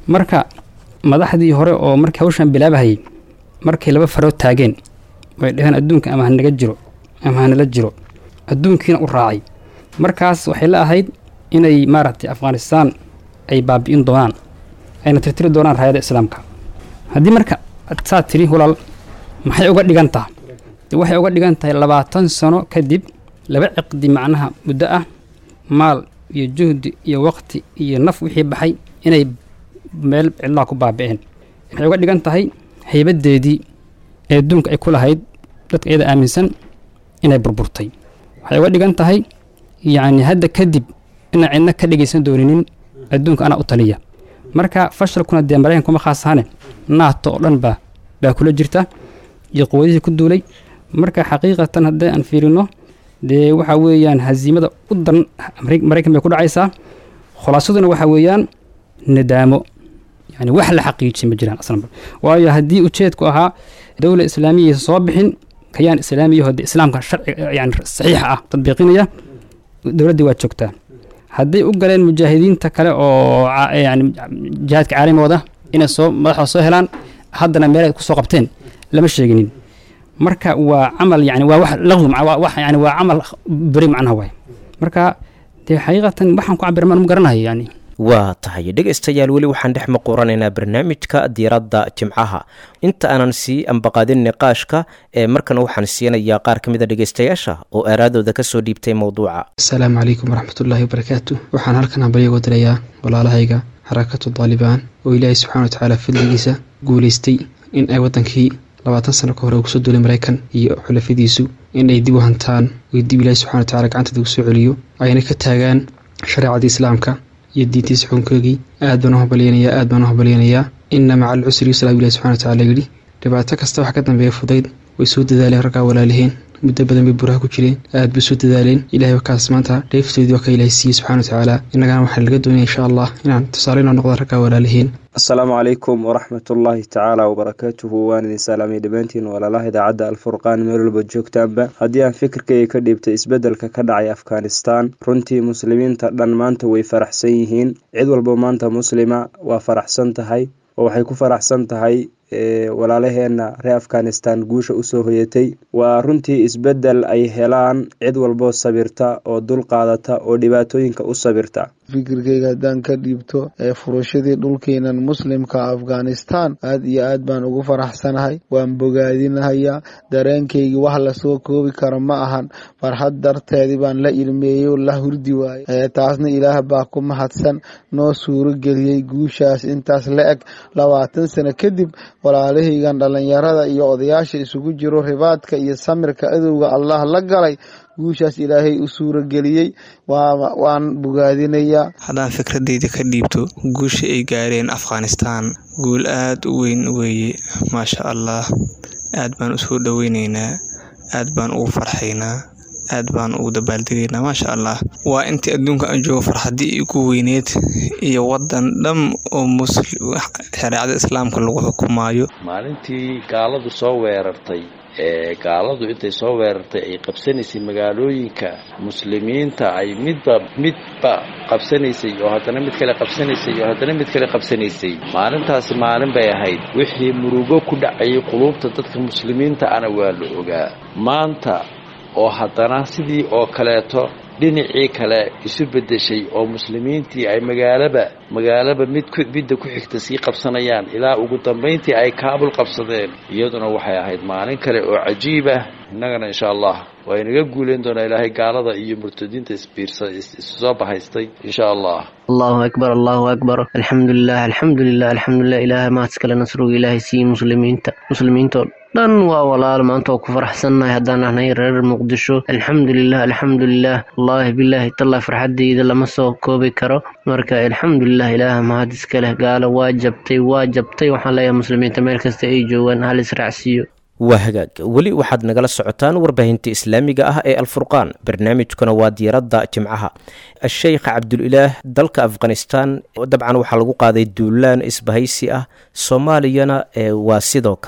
marka madaxdii hore oo markii hawshan bilaabahayay markay laba farood taageen way dhaheen adduunka ama hanaga jiro ama hanala jiro adduunkiina u raacay markaas waxay la ahayd inay maaragtay afghanistaan ay baabi'in doonaan ayna tirtiri doonaan raayada islaamka haddii marka saa tiri walaal maxay uga dhigan taha waxay uga dhigan tahay labaatan sano kadib laba ciqdi macnaha muddo ah maal iyo juhdi iyo waqti iyo naf wixii baxay inay meel cidlaha ku baabi'een waxay uga dhigan tahay haybadeedii ee adduunka ay ku lahayd dadka iyada aaminsan inay burburtay waxay uga dhigan tahay yacni hadda kadib inaan cidna ka dhegaysan dooninin adduunka anaa u taliya marka fashalkuna dee maraykan kuma khaasahane naato oo dhan baa baa kula jirta iyo quwadihii ku duulay marka xaqiiqatan haddii aan fiirino dee waxa weeyaan hasiimada u daran maraykan bay ku dhacaysaa khulaasaduna waxa weeyaan nadaamo yani wax la xaqiijiyay ma jiraan aslanba waayo haddii ujeedku ahaa dowla islaamiyaysa soo bixin kayaan islaamiyaho de islaamka sharci yani saxiixa ah tadbiiqinaya dowladdii waa joogtaa hadday u galeen mujaahidiinta kale oo yani jihaadka caalamooda inay soo madaxda soo helaan haddana meel ay kusoo qabteen lama sheeginin marka waa camal yani waa wax laqwi wax yani waa camal beri macnaha waay marka dee xaqiiqatan waxaan ku cabir maan ma garanayo yani waa tahay dhegaystayaal weli waxaan dhex maquuranaynaa barnaamijka diiradda jimcaha inta aanan sii ambaqaadin niqaashka ee markana waxaan siinayaa qaar ka mida dhegaystayaasha oo aaraadooda kasoo dhiibtay mowduuca asalaamu calaykum waraxmatullaahi wabarakaatu waxaan halkan hambalyo uga dirayaa walaalahayga xarakatu daalibaan oo ilaahay subxana watacaala fadligiisa guulaystay in ay waddankii labaatan sano ka hore uu kusoo duulay maraykan iyo xulafadiisu in ay dib u hantaan oo dib ilaahi subxana watacaala gacantooda ugu soo celiyo ayna ka taagaan shareecadii islaamka iyo diintiisa xukunkoogii aad baan u hambalyanayaa aad baan u hambalyanayaa inna maca alcusri yusra ilahi subxana watacaala yidhi dhibaato kasta wax ka dambeeya fudayd way soo dadaaleen raggaa walaaliheen muddo badan bay buraha ku jireen aad bay soo dadaaleen ilahay wakaas maanta dheeftoodii waa ka ilaahay siiyey subxana watacaala innagana waxaa laga doonaya insha allah inaan tusaale inoo noqda raggaa walaaliheen asalaamu calaykum waraxmatullaahi tacaala wabarakaatuhu waan idin salaamay dhammaantiin walaalaha idaacadda alfurqaan meel walba joogtaanba haddii aan fikirkayga ka dhiibtay isbeddelka ka dhacay afghanistan runtii muslimiinta dhan maanta way faraxsan yihiin cid walba maanta muslima waa faraxsan tahay oo waxay ku faraxsan tahay walaalaheenna reer afghanistan guusha usoo hoyatay waa runtii isbeddel ay helaan cid walboo sabirta oo dul qaadata oo dhibaatooyinka u sabirta fikirkayga haddaan ka dhiibto ee furashadii dhulkeenan muslimka afghanistan aad iyo aad baan ugu faraxsanahay waan bogaadinahayaa dareenkaygii wax lasoo koobi karo ma ahan farxad darteedii baan la ilmeeyey oo la hurdi waayey taasna ilaah baa ku mahadsan noo suuro geliyey guushaas intaas la eg labaatan sano kadib walaalahaygan dhallinyarada iyo odayaasha isugu jiro ribaadka iyo samirka adowga allah la galay guushaas ilaahay u suurageliyey waan bogaadinayaa haddaan fikradeyda ka dhiibto guusha ay gaareen afghanistan guul aad u weyn weeye maasha allah aad baan usoo dhoweyneynaa aad baan ugu farxaynaa aad baan ugu dabaaldegaynaa maasha allah waa intii adduunka aan joogo farxadii igu weyneed iyo wadan dham oo shareecada islaamka lagu xukumaayo maalintii gaaladu soo weerartay ee gaaladu intay soo weerartay ay qabsanaysay magaalooyinka muslimiinta ay midba midba qabsanaysay oo haddana mid kale qabsanaysay oo haddana mid kale qabsanaysay maalintaasi maalin bay ahayd wixii murugo ku dhacayay quluubta dadka muslimiinta ana waa la ogaa maanta oo haddana sidii oo kaleeto dhinacii kale isu beddeshay oo muslimiintii ay magaalaba magaalaba mid midda ku xigta sii qabsanayaan ilaa ugu dambayntii ay kaabul qabsadeen iyaduna waxay ahayd maalin kale oo cajiib ah innagana insha allah waa inaga guuleyn doonaa ilaahay gaalada iyo murtadiinta isbiirsa isusoo bahaystay insha allah allahu akbar allahu akbar alxamdulilah alxamdulilah alxamdulilah ilaahay mahadskale nasruga ilaahay siiye muslimiinta muslimiintoo dhan waa walaal maanta oo ku faraxsannahay haddaan ahnay reer muqdisho alxamdulilah alxamdulilah wallaahi bilaahi tallah farxadeyda lama soo koobi karo marka alxamdulilah ilaaha mahad iska leh gaalo waa jabtay waa jabtay waxaan leeyahay muslimiinta meel kasta ay joogaan hal israacsiiyo waa hagaag weli waxaad nagala socotaan warbaahinta islaamiga ah ee alfurqaan barnaamijkuna waa diiradda jimcaha sheikh cabdulilaah dalka afghanistan dabcan waxaa lagu qaaday duulaan isbahaysi ah soomaaliyana waa sidoo kale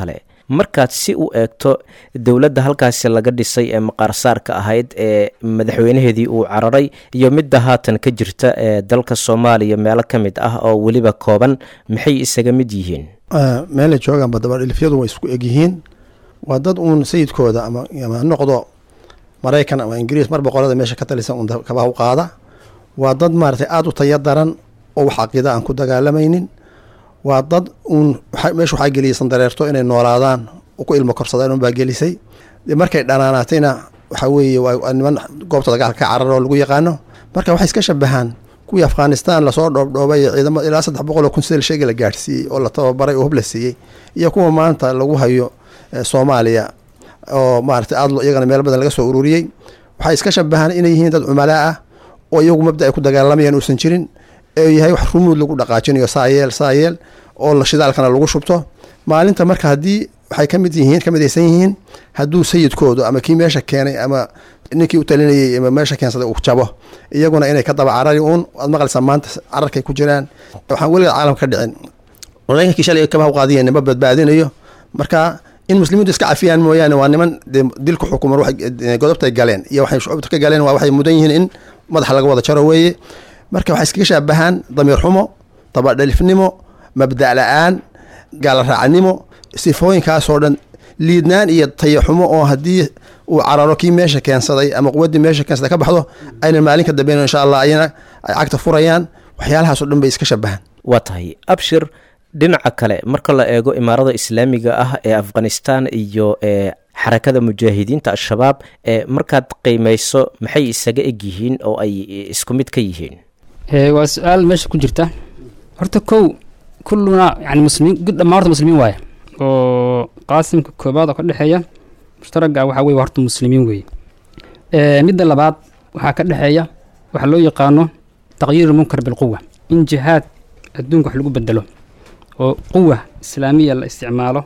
markaad si u eegto dowladda halkaasi laga dhisay ee maqaarsaarka ahayd ee madaxweynaheedii uu cararay iyo midda haatan ka jirta ee dalka soomaaliya meelo ka mid ah oo weliba kooban maxay isaga mid yihiin meelay joogaanba dabadhilifyadu way isku egyihiin waa dad uun sayidkooda ama ama noqdo maraykan ama ingiriis mar boqorada meesha ka talisan uun kabaha u qaada waa dad maaragtay aada u taya daran oo wax caqiida aan ku dagaalamaynin waa dad uun meesha waxaa geliyay sandareerto inay noolaadaan ku ilmo korsadaan unbaa gelisay markay dhanaanaatayna waxaa weeye waa niman goobta dagaalka ka carar oo lagu yaqaano marka waxay iska shabahaan kuwii afghanistan lasoo dhoobdhoobay ciidamo ilaa saddex boqol oo kun sidal sheegi la gaadhsiiyey oo la tababaray oo hub la siiyey iyo kuwa maanta lagu hayo soomaaliya oo maaragtay aad iyagana meel badan laga soo ururiyey waxay iska shabahaan inay yihiin dad cumalaa ah oo iyagu mabda ay ku dagaalamayaan uusan jirin ee yahay wax rumuud lagu dhaqaajinayo saayeel saayeel oo la shidaalkana lagu shubto maalinta marka haddii waxay ka mid yihiin ka midaysan yihiin hadduu sayidkoodu ama kii meesha keenay ama ninkii u talinayay ama meesha keensaday uu jabo iyaguna inay ka daba carari uun waad maqlaysaa maanta cararkay ku jiraan waxaan weliga caalamka ka dhicin maraykankii shalay kabaha u qaadiya nima badbaadinayo marka in muslimiintu iska cafiyaan mooyaane waa niman dee dilku xukuman godobtay galeen iyo waxay shucubta ka galeen waa waxay mudan yihiin in madaxa laga wada jaro weeye marka waxay iskaga shaabahaan damiir xumo dabadhalifnimo mabda' la-aan gaalaraacnimo sifooyinkaasoo dhan liidnaan iyo tayaxumo oo haddii uu cararo kii meesha keensaday ama quwaddii meesha keensaday ka baxdo aynan maalin ka dambeyn insha allah ayana ay cagta furayaan waxyaalahaasoo dhan bay iska shabahaan waa tahay abshir dhinaca kale marka la eego imaarada islaamiga ah ee afghanistan iyo ee xarakada mujaahidiinta al-shabaab ee markaad qiimeyso maxay isaga eg yihiin oo ay isku mid ka yihiin waa su-aal meesha ku jirta horta kow kulluna yani muslimiin dhammaan horta muslimiin waaye oo qaasimka koobaad oo ka dhexeeya mushtaraga waxaa weye horta muslimiin weeye midda labaad waxaa ka dhexeeya waxaa loo yaqaano taqyiir munkar bilquwa in jihaad adduunka wax lagu bedelo oo quwa islaamiya la isticmaalo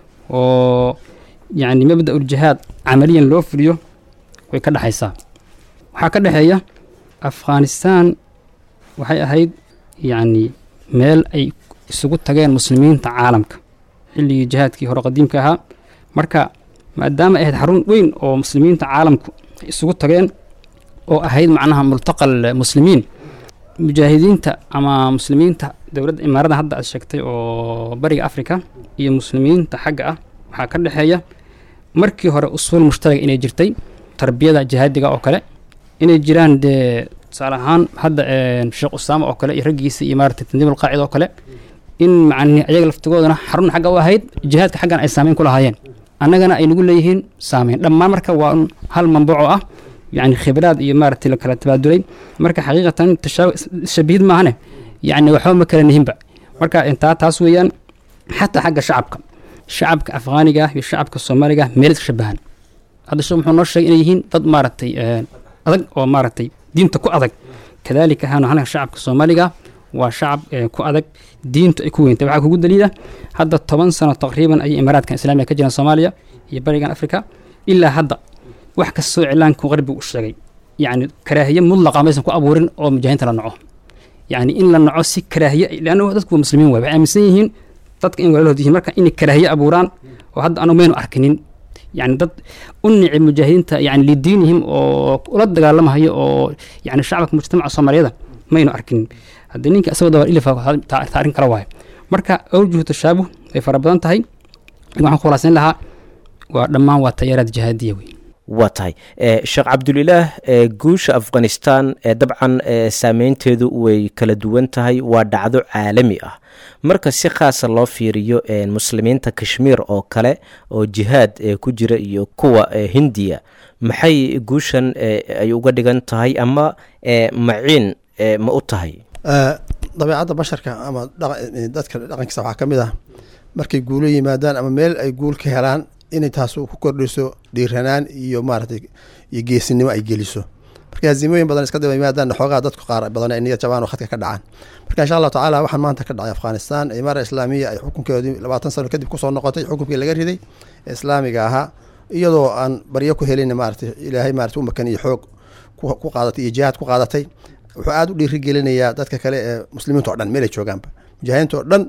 oo yacni mabda uljihaad camaliyan loo fuliyo way ka dhexaysaa waxaa ka dhexeeya afghanistan waxay ahayd yacni meel ay isugu tageen muslimiinta caalamka xilligii jihaadkii hore qadiimka ahaa marka maadaama ay ahayd xarun weyn oo muslimiinta caalamku ay isugu tageen oo ahayd macnaha multaqal muslimiin mujaahidiinta ama muslimiinta dowladda imaarada hadda aad sheegtay oo bariga africa iyo muslimiinta xagga ah waxaa ka dhexeeya markii hore usuul mushtaraga inay jirtay tarbiyada jihaadiga oo kale inay jiraan dee tusaale ahaan hadda sheekh usaama oo kale iyo raggiisa iyo maarata tandiim alqaacida oo kale in macni ayaga laftigoodana xarun xagga u ahayd jihaadka xaggan ay saameyn ku lahaayeen annagana ay nagu leeyihiin saameyn dhammaan marka waa un hal mambuuco ah yani khibraad iyo maaragtay la kala tabaadulay marka xaqiiqatan tashabihid maahane yani waxba ma kala nihinba marka intaa taas weeyaan xataa xagga shacabka shacabka afghaaniga ah iyo shacabka soomaaliga meel iska shabahan hadda sheekh muxuu noo sheegay inay yihiin dad maaragtay adag oo maaragtay diinta ku adag kadalika ahaanu anaga shacabka soomaaliga waa shacab ku adag diintu ay ku weyntay waxaa kugu daliila hadda toban sano taqriiban ayay imaaraadkan islaamiga ka jiraan soomaaliya iyo barigan africa ilaa hadda wax kastoo iclaanku qarbigu u sheegay yacni karaahiye mudlaqa maysan ku abuurin oo mujaahiinta la naco yacni in la naco si karaahiye leanna dadku waa muslimiin waay waxay aaminsan yihiin dadka in walaalahood yihiin marka inay karaahiye abuuraan oo hadda anu maynu arkinin yani dad u nici mujaahidiinta yani lidiinihim oo ula dagaalamahayo oo yani shacabka mujtamaca soomaaliyada maynu arkinin haddii ninka isagoo dabar ilif taarin kala waayo marka awjuhu tashaabuh way fara badan tahay waxaan ku khulaasayn lahaa waa dhammaan waa tayaaraad jihaadiya wey waa tahay sheekh cabdulilaah guusha afghanistan dabcan saameynteedu way kala duwan tahay waa dhacdo caalami ah marka si khaasa loo fiiriyo muslimiinta kashmiir oo kale oo jihaad ku jira iyo kuwa hindiya maxay guushan ay uga dhigan tahay ama maciin ma u tahay dabeicadda basharka ama dadka dhaqankiisa waxaa ka mid ah markay guulo yimaadaan ama meel ay guul ka helaan inay taas ku kordhiso dhiiranaan iyo maaratay iyo geesinimo ay geliso marka haziimooyin badan iska daba yimaadaan xoogaa dadku qaar badan ay niyad jabaan oo khadka ka dhacaan marka insha allahu tacaala waxaan maanta ka dhacay afghanistan imaara islaamiya ay xukunkeedii labaatan sano kadib kusoo noqotay xukunkii laga riday ee islaamiga ahaa iyadoo aan baryo ku helin maaratay ilaahay maarata u makan iyo xoog ku qaadatay iyo jihaad ku qaadatay wuxuu aada u dhiirigelinayaa dadka kale ee muslimiinta o dhan meelay joogaanba mujaahidiinta oo dhan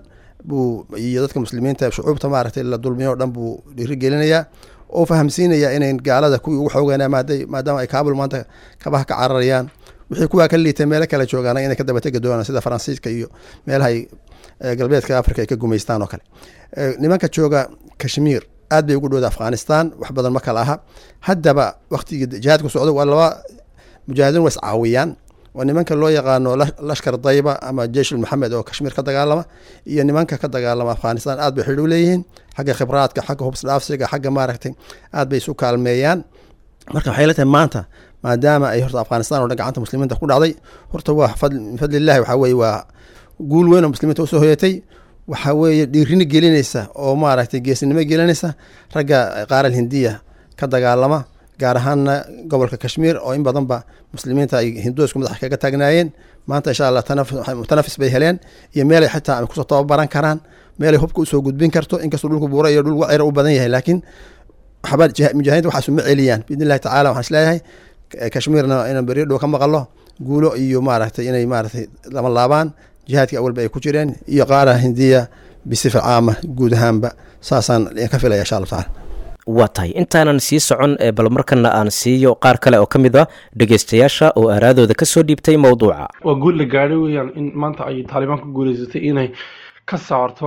buu iyo dadka muslimiinta shucuubta maaragtay la dulmiyo o dhan buu dhiirigelinayaa oo fahamsiinayaa inayn gaalada kuwii ugu xoogeynaa maadaama ay kaabul maanta kabaha ka cararayaan wixii kuwaa ka liitay meelo kale joogaan inay ka dabategi doonaan sida faransiiska iyo meelaha ay galbeedka africa ay ka gumaystaan oo kale nimanka jooga kashmiir aad bay ugu dhowda afghanistan wax badan ma kala aha haddaba waktigii jihaadku socdo waa laba mujaahidiin waa iscaawiyaan waa nimanka loo yaqaano lashkar dayba ama jeyshul maxamed oo kashmiir ka dagaalama iyo nimanka ka dagaalama afghanistan aad bay xidh u leeyihiin xagga khibraadka xagga hubsdhaafsiga xagga maaragtay aad bay isu kaalmeeyaan marka waxay la tahay maanta maadaama ay horta afghanistan oo dhan gacanta muslimiinta ku dhacday horta waa min fadlillahi waxaa weye waa guul weyn oo muslimiinta usoo hoyatay waxaa weeye dhiirini gelinaysa oo maaragtay geesinimo gelinaysa ragga qaaral hindiya ka dagaalama gaar ahaanna gobolka kashmiir oo in badanba muslimiinta ay hinduusku madaxa kaga taagnaayeen maanta insha allah mutanafis bay heleen iyo meelay xitaa ay kusoo tababaran karaan meelay hubka usoo gudbin karto inkastoo dhulku buura iyo dhul wacira u badan yahay laakiin waxba mujaahidiinta waxaasu ma celiyaan biidn illahi tacala waxaan isleeyahay kashmiirna inaan beriyo dhow ka maqalo guulo iyo maaragtay inay maaragtay lama laabaan jihaadkii awalba ay ku jireen iyo qaara hindiya bisifa caama guud ahaanba saasaan ka filaya insha allahu tacala waa tahay intaanan sii socon bal markana aan siiyo qaar kale oo ka mid a dhegeystayaasha oo aaraadooda kasoo dhiibtay mowduuca waa guul la gaadhay weeyaan in maanta ay taalibaan ku guuleysatay inay ka saarto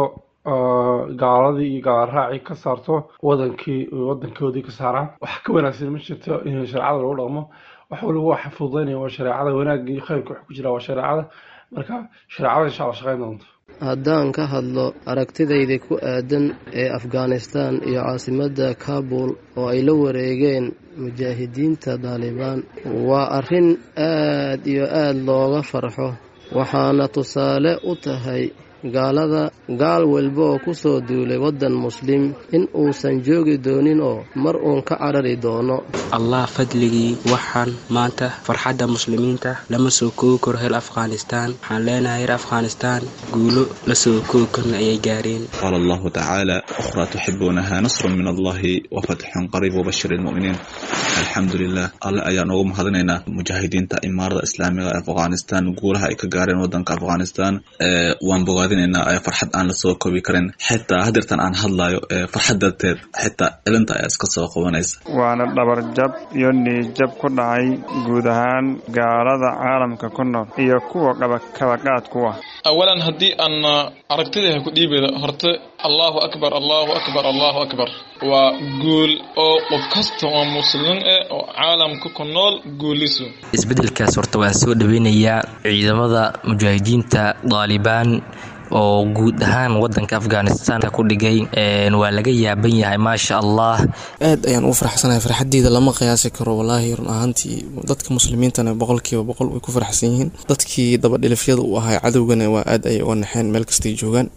gaaladii iyo gaalaraacii ka saarto wadankii wadankoodii ka saaraan wax ka wanaagsan ma jirto in shareecada lagu dhaqmo wax waliba waxa fududaynaya waa shareecada wanaagga iyo khayrka wax ku jira waa shareecada marka shareecada insha alla shaqayn doonto haddaan ka hadlo aragtidayda ku aadan ee afghanistan iyo caasimadda kabul oo ay la wareegeen mujaahidiinta daalibaan waa arrin aad iyo aad looga farxo waxaana tusaale u tahay gaalada gaal walba oo ku soo duulay waddan muslim in uusan joogi doonin oo mar uun ka carari doono allah fadligii waxaan maanta farxadda muslimiinta lama soo koogi karo heer afghanistaan waxaan leenahay heer afghanistaan guulo la soo koogi karna ayay gaareen qaala allahu tacaala ukhraa tuxibuunaha nasrun min allahi wa fatxun qariib wabashir ilmu'miniin alxamdu lilah alle ayaan ugu mahadinaynaa mujaahidiinta imaarada islaamiga ee afghanistan guulaha ay ka gaareen wadanka afghanistan waan bogaadinaynaa farxad aan lasoo koobi karin xitaa hadeertan aan hadlayo farxad darteed xitaa cilinta ayaa iska soo qabanaysa waana dhabarjab iyo niijab ku dhacay guud ahaan gaalada caalamka ku nool iyo kuwa kabaqaad kuwa awalan haddii aan aragtidaha ku dhiibeda horte allahu akbar allahu akbar allahu akbar waa guul oo qof kasta oo muslim eh oo caalamka ku nool guuliso isbeddelkaas horta waa soo dhaweynayaa ciidamada mujaahidiinta daalibaan oo guud ahaan wadanka afghanistan ku dhigay waa laga yaaban yahay maasha allah aad ayaan u faraxsanahay farxadeyda lama qiyaasi karo walaahi run ahaantii dadka muslimiintana boqolkiiba boqol way ku faraxsan yihiin dadkii dabadhilifyada u ahaa cadowgana waa aad ayay uga naxeen meel kastay joogaan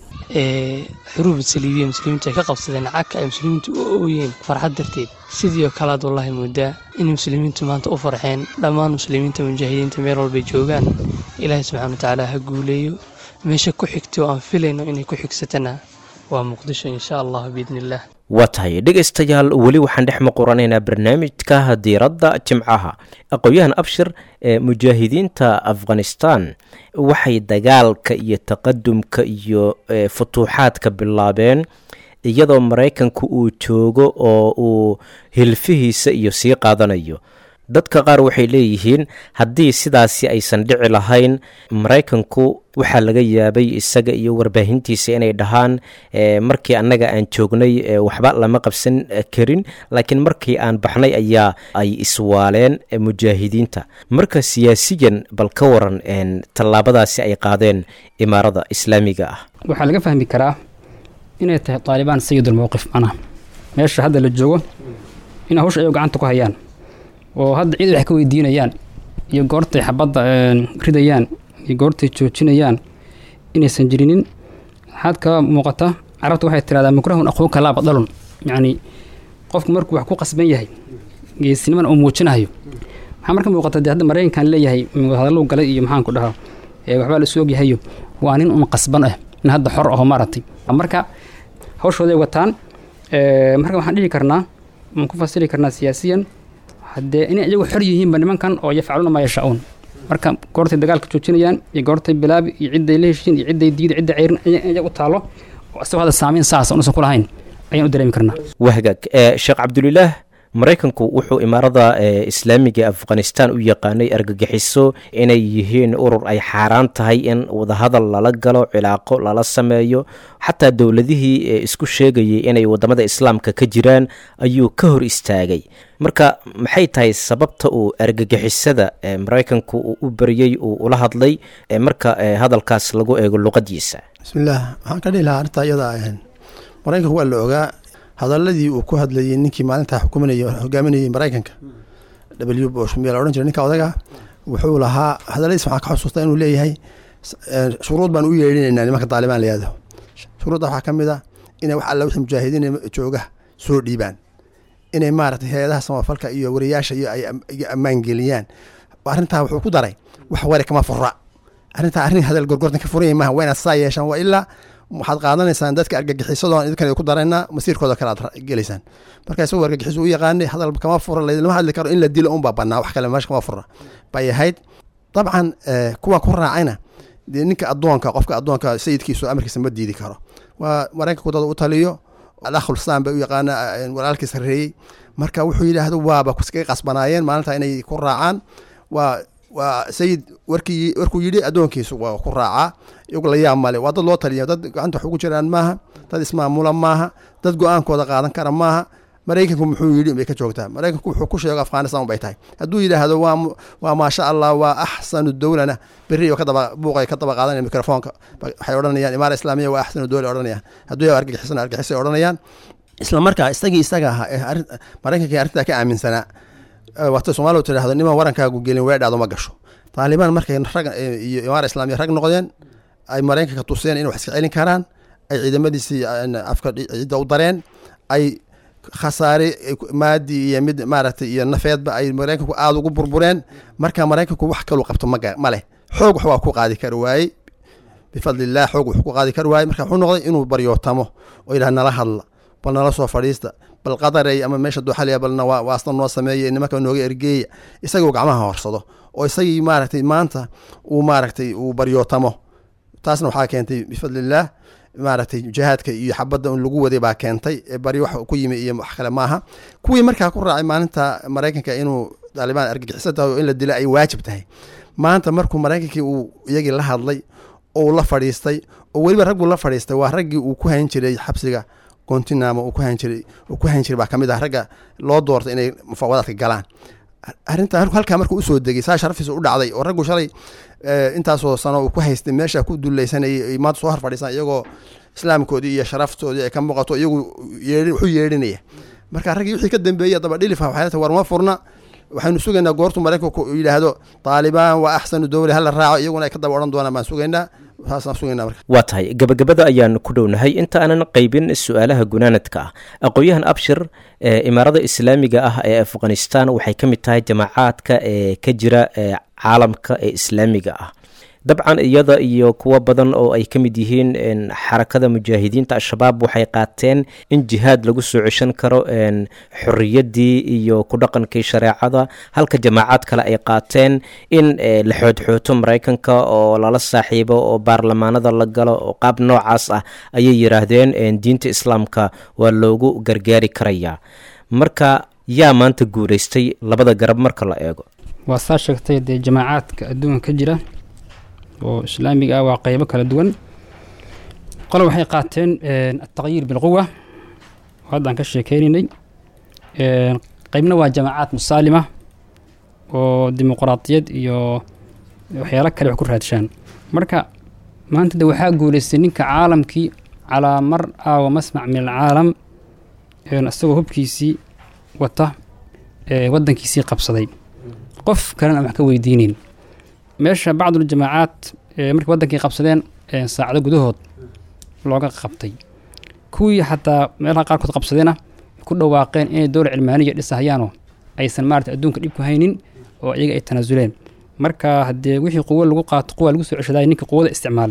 xuruub saliibiya muslimiintu ay ka qabsadeen cagka ay muslimiintu u ooyeen farxad darteed sidii oo kale aad wallaahi moodaa inay muslimiintu maanta u farxeen dhammaan muslimiinta mujaahidiinta meel walbay joogaan ilaahay subxaana watacaala ha guuleeyo meesha ku xigtay oo aan filayno inay ku xigsatana waa muqdisho insha allah biidniillah waa tahay dhegaystayaal weli waxaan dhex muquranaynaa barnaamijka diiradda jimcaha aqoon-yahan abshir ee mujaahidiinta afghanistan waxay dagaalka iyo taqadumka iyo futuuxaadka bilaabeen iyadoo maraykanku uu joogo oo uu hilfihiisa iyo sii qaadanayo dadka qaar waxay leeyihiin haddii sidaasi aysan dhici lahayn maraykanku waxaa laga yaabay isaga iyo warbaahintiisa inay dhahaan markii annaga aan joognay waxba lama qabsan karin laakiin markii aan baxnay ayaa ay iswaaleen mujaahidiinta marka siyaasiyan bal ka waran tallaabadaasi ay qaadeen imaarada islaamiga ah waxaa laga fahmi karaa inay tahay taalibaan sayidulmowqif macnaha meesha hadda la joogo in hawsha ay gacanta ku hayaan oo hadda ciid wax ka weydiinayaan iyo goortay xabadda ridayaan iyo goortay joojinayaan inaysan jirinin waxaad ka muuqata carabta waxay tirahdaa mukrahun aquuka laa badalun yacni qofku markuu wax ku qasban yahay geesinimana uu muujinayo waxaa marka muuqata dee hadda maraykankan leeyahay hadallow galay iyo maxaan ku dhahaa waxbaa la isu ogyahayo waa nin un qasban ah nin hadda xor aho maaragtay marka hawshooday wataan marka waxaan dhihi karnaa waan ku fasiri karnaa siyaasiyan haddee inay iyagu xor yihiinba nimankan oo yafcaluuna maa yashaa-uun marka goortay dagaalka joojinayaan iyo goortay bilaabi iyo cidday la heshiin iyo cidday diida cidday ceyrin iyaga u taalo isagoo hadda saameyn saasa unusan ku lahayn ayaan u dareemi karnaa wahagaag sheekh cabdulilaah maraykanku wuxuu imaarada islaamiga afghanistan u yaqaanay argagixiso inay yihiin urur ay xaaraan tahay in wadahadal lala galo cilaaqo lala sameeyo xataa dowladihii isku sheegayay inay wadamada islaamka ka jiraan ayuu ka hor istaagay marka maxay tahay sababta uu argagixisada maraykanku uu u beriyey uu ula hadlay marka hadalkaas lagu eego luqadiisa bismillaah waxaan ka dhihi lahaa arrintaa iyada ahayn maraykanku waa la ogaa hadaladii uu ku hadlayay ninkii maalintaa xukumanay hogaaminayay maraykanka w bush miyaa la odhan jiray ninka odaga wuxuu lahaa hadaladiis waxaan ka xusuustaa inuu leeyahay shuruud baan u yeedhinaynaa nimanka taalibaan layihahdo shuruudda waxaa ka mid a inay wax alla wixii mujaahidiin jooga soo dhiibaan inay maaragtay hay-adaha samafalka iyo wariyaasha iyo ay ammaan geliyaan arrintaa wuxuu ku daray wax ware kama fura arrintaa arrin hadal gorgortan ka furanya maaha waa inaad saa yeeshaan waa ilaa waxaad qaadanaysaan dadka argagixisadoo idinkan ku daraynaa masiirkooda kale aad gelaysaan marka isagoo argagixiso u yaqaanay hadal kama fura lama hadli karo in la dilo unbaa banaa wax kale meesha kama fura bay ahayd dabcan kuwa ku raacayna dee ninka addoonka qofka addoonka sayidkiisu amarkiisa ma diidi karo waa maraykanku dad u taliyo alakhulsaan bay u yaqaana walaalkii sarreeyey marka wuxuu yidhaahdo waaba kaga qasbanaayeen maalinta inay ku raacaan waa waa sayid warkii warkuu yidhi addoonkiisu waa ku raacaa iyagu la yaab male waa dad loo taliya dad gacanta wax ugu jiraan maaha dad ismaamula maaha dad go-aankooda qaadan kara maaha maraykanku muxuu yidhi bay ka joogtaa maraykanku wuxuu ku sheego afghanistan bay tahay hadduu yidhaahdo waa waa maasha allah waa axsanu dowlana berri oo kadaba buuqay ka daba qaadanaya mikrofoonka waxay odhanayaan imaara islaamiya waa axsanu dowla odhanayaan hadduu yaa argagixisan argagixisay odhanayaan isla markaa isagii isaga ahaa ee maraykankii arrintaa ka aaminsanaa waata soomaaliya tidhaahdo niman warankaagu gelin weedhaado ma gasho taalibaan markay rag iyo imaara islaamiya rag noqdeen ay maraykanka tuseen inay wax iska celin karaan ay ciidamadiisii afka cidda u dareen ay khasaare maadi iyo mid maaragtay iyo nafeedba ay maraykanku aada ugu burbureen marka maraykanku wax kaluu qabto maga ma leh xoog wax waa ku qaadi kari waayey bifadliillah xoog wax ku qaadi kari waayey marka wuxuu noqday inuu baryootamo oo yidhaha nala hadla bal nala soo fadhiista bal qadarey ama meesha duuxaliya balna waa waasna noo sameeya nimanka nooga ergeeya isagoo gacmaha horsado oo isagii maaragtay maanta uu maaragtay uu baryootamo taasna waxaa keentay bifadliillah maaragtay jihaadka iyo xabadda un lagu waday baa keentay bari wax ku yimi iyo wax kale maaha kuwii markaa ku raacay maalinta maraykanka inuu taalibaan argagixisan tahay oo in la dila ay waajib tahay maanta markuu maraykankii uu iyagii la hadlay oo uu la fadhiistay oo weliba ragguu la fadhiistay waa raggii uu ku hayn jiray xabsiga gontinamo uu ku hayn jiray uu ku hayn jiray baa kamid ah ragga loo doortay inay mufaawadaadka galaan arrintaa halkaa markuu usoo degay saa sharafiisa u dhacday oo raggu shalay intaasoo sano uu ku haystay meesha ku dulaysanayay maanta soo hor fadhiisan iyagoo islaamkoodii iyo sharaftoodii ay ka muuqato iyagu wuxuu yeedhinaya marka raggii wixii ka dambeeyey daba dhilif waxay tahay war ma furna waxaynu sugaynaa goortu maraykanku yidhaahdo taalibaan waa axsanu dowla hala raaco iyaguna ay ka daba odhan doonaan baan sugaynaa saasaan sugaynaa marka waa tahay gabagabada ayaan ku dhownahay inta aanan qaybin su-aalaha gunaanadka ah aqoon-yahan abshir ee imaarada islaamiga ah ee afghanistan waxay ka mid tahay jamaacaadka ee ka jira ee caalamka ee islaamiga ah dabcan iyada iyo kuwo badan oo ay ka mid yihiin xarakada mujaahidiinta al-shabaab waxay qaateen in jihaad lagu soo ceshan karo xorriyaddii iyo ku dhaqankii shareecada halka jamaacaad kale ay qaateen in la xoodxooto maraykanka oo lala saaxiibo oo baarlamaanada la galo oo qaab noocaas ah ayay yidhaahdeen diinta islaamka waa loogu gargaari karayaa marka yaa maanta guulaystay labada garab marka la eego waa saa sheegtay dee jamaacaadka adduunka ka jira oo islaamiga ah waa qeybo kala duwan qole waxay qaateen ataqyiir bilquwa oo haddaan ka sheekeynaynay qeybna waa jamaacaad musaalima oo dimuqraadiyad iyo waxyaalo kale wax ku raadshaan marka maanta de waxaa guulaystay ninka caalamkii calaa mar aawa masmac min alcaalam isagoo hubkiisii wata waddankiisii qabsaday qof kalena aan wax ka weydiinayn meesha bacduljamaacaad markay waddankii qabsadeen saacado gudahood looga qabtay kuwii xataa meelaha qaarkood qabsadeena ku dhawaaqeen inay dowla cilmaaniya dhisahayaanoo aysan maarata adduunka dhib ku haynin oo iyaga ay tanaasuleen marka haddee wixii quwo lagu qaato quwa lagu soo ceshadaay ninka quwada isticmaalay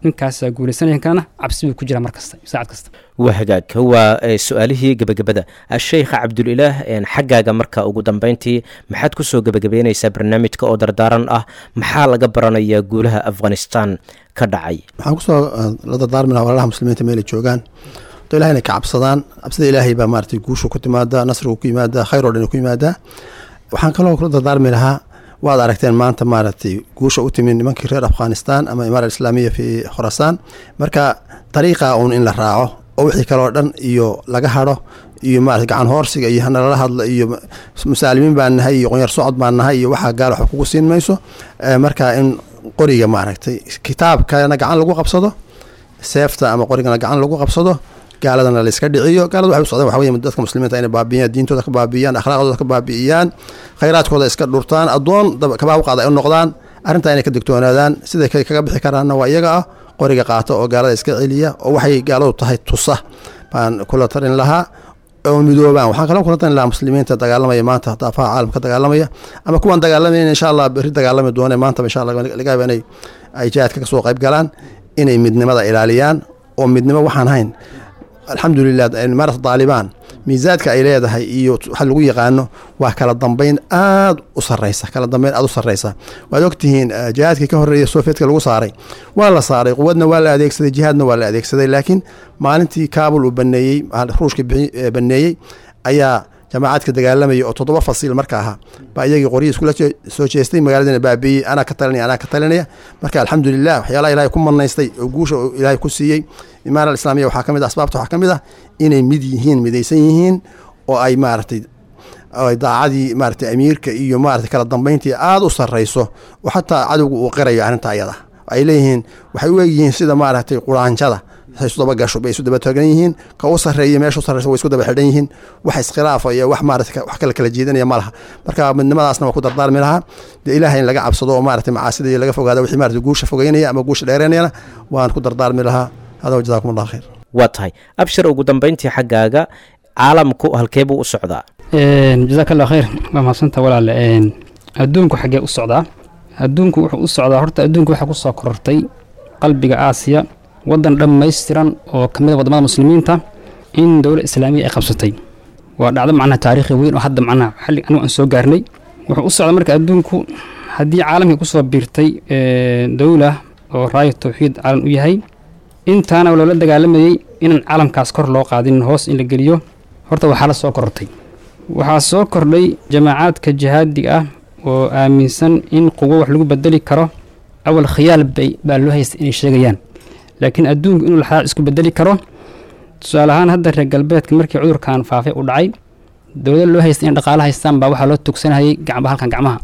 ninkaasaa guulaysanaya kana cabsi buu ku jira mar kasta saacad kasta waa hagaag waa eh, su-aalihii gebagabada sheikh cabdulilaah een, xaggaaga marka ugu dambeyntii maxaad kusoo gebagabeyneysaa barnaamijka oo dardaaran ah maxaa laga baranayaa guulaha afghanistan ka dhacay waxaan kusoo uh, la dardaarmi lahaa walaalaha muslimiinta meelay joogaan to ilahay inay ka cabsadaan cabsida ilaahay baa maaragtay guushu ku timaada nasrigu ku yimaada khayr oo dhan ku yimaada waxaan kaloo kula dardaarmi lahaa waad aragteen maanta maaragtay guusha u timi nimankii reer afghanistan ama imaara islaamiya fi khorasaan marka dariiqa uun in la raaco oo wixii kaloo dhan iyo laga hado iyo maarata gacan hoorsiga iyo hanalala hadla iyo musaalimiin baan nahay iyo qonyar socod baan nahay iyo waxaa gaal waxba kugu siin mayso Eh, marka in qoriga maaragtay kitaabkana gacan lagu qabsado seefta ama qorigana gacan lagu qabsado gaaladana layska dhiciyo gaalada waxay u socdaan waxa weye dadka muslimiinta inay baabiyaan diintooda ka baabiyaan akhlaaqdooda ka baabi'iyaan khayraadkooda iska dhurtaan addoon dab- kabaa u qaada ay u noqdaan arrintaa inay ka digtoonaadaan siday kay kaga bixi karaanna waa iyaga ah qoriga qaata oo gaalada iska celiya oo waxay gaaladu tahay tusa baan kula tarin lahaa oo midoobaan waxaan kaloo kula tarin lahaa muslimiinta dagaalamaya maanta daafaha caalamka dagaalamaya ama kuwan dagaalamayn insha allah berri dagaalami doone maanta insha allah laga yaaba inay ay jihaadka kasoo qayb galaan inay midnimada ilaaliyaan oo midnimo waxaan hayn alxamdulilah imaarata daalibaan miisaadka ay leedahay iyo waxa lagu yaqaano waa kala dambeyn aad u sareysa kala dambeyn aad u sareysa waad ogtihiin eh, jihaadkii ka horeeya sovietka lagu saaray waa la saaray quwadna waa la adeegsaday jihaadna waa la adeegsaday laakiin maalintii kabul uu baneeyey ruushka bixi- eh, baneeyey ayaa jamaacadka dagaalamaya oo toddoba fasiil marka ahaa baa iyagii qoryi iskula je- soo jeestay magaaladana baabiiyey anaa ka talinaya anaa ka talinaya marka alxamdulilah waxyaalaha ilaahay ku manaystay oo guusha uu ilaahay ku siiyey imaara alislaamiya waxaa ka mid ah asbaabta waxaa ka mid ah inay mid yihiin midaysan yihiin oo ay maaragtay oo ay daacadii maaragtay amiirka iyo maaragtay kala dambeyntii aada u sarreyso oo xataa cadowga uu qirayo arrinta ayada ay leeyihiin waxay u egyihiin sida maaragtay quraanjada waxay isu daba gasho bay isu daba taagan yihiin ka u sarreeya meesha u sarreysa way isku daba xidhan yihiin wax iskhilaafa iyo wax maaragtay ka- wax kala kala jeedinaya ma laha marka midnimadaasna waa ku dardaarmi lahaa dee ilaahay in laga cabsado oo maaragtay macaasida iyo laga fogaado wixii maaragtay guusha fogeynaya ama guusha dheereynayana waan ku dardaarmi lahaa hada wa jazakum allah khayr waa tahay abshir ugu dambeyntii xaggaaga caalamku halkee buu u socdaa jazaak allah khayr waa mahadsanta walaale Een, adduunku xaggee u socdaa adduunku wuxuu u socdaa horta adduunku waxaa ku soo korortay qalbiga aasiya waddan dhammaystiran oo ka mid a waddamada muslimiinta in dowlad islaamiya ay qabsatay waa dhacdo macnaha taariikhi weyn oo hadda macnaha xilli anigu aan soo gaarnay wuxuu u socdaa marka adduunku haddii caalamkii kusoo biirtay ee, dowla oo raayo tawxiid caalam u yahay intaana loola dagaalamayey inaan caalamkaas kor loo qaadin hoos in la geliyo horta waxaa la soo korortay waxaa soo kordhay jamaacaadka jihaadiga ah oo aaminsan in quwo wax lagu bedeli karo awal khiyaal bay baa loo haystay inay sheegayaan laakiin adduunku inuu laxaaq isku bedeli karo tusaale ahaan hadda reer galbeedka markii cudurkan faafay u dhacay dowlad loo haystay in dhaqaalo haystaan baa waxaa loo tugsanayay gacba halkan gacmaha